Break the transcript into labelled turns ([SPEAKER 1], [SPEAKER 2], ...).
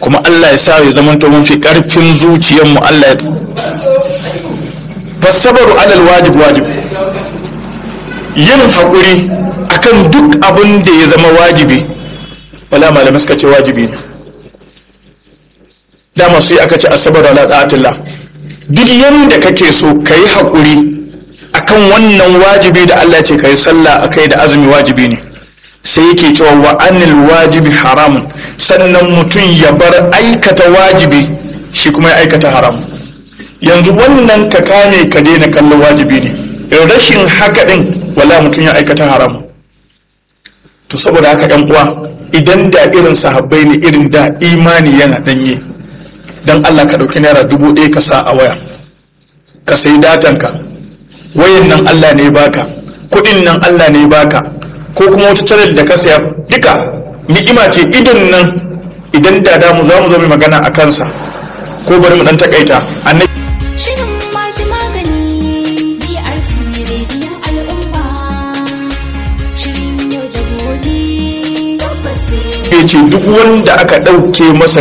[SPEAKER 1] kuma Allah ya sa ya zama to mun fi karfin zuciyar mu Allah ya fasabaru alal wajib wajib yin haƙuri akan duk abin da ya zama wajibi wala malamai suka ce wajibi ne dama sai aka ce asabar ala ta'atillah duk yanda kake so ka yi haƙuri akan wannan wajibi da Allah ce ka yi sallah akai da azumi wajibi ne sai yake cewa wa anil wajibi haramun sannan mutum ya bar aikata wajibi shi kuma ya aikata haramun yanzu wannan ka kame ka daina kallon wajibi ne rashin haka din wala mutum ya aikata haramun to saboda haka yan uwa idan da irin sahabbai ne irin da imani yana danye dan Allah ka dauki naira dubu ɗaya ka sa a waya ka sayi datanka wayan nan Allah ne baka kuɗin nan Allah ne baka ko kuma wata channel da ka saya duka ni'ima ce idon nan idan da damu za mu zo mai magana a kansa ko bari mu dan takaita annabi
[SPEAKER 2] Shirin maji magani BRC rediyon al'umma. Shirin yau da gobe tabbas sai
[SPEAKER 1] ya ce duk wanda aka ɗauke masa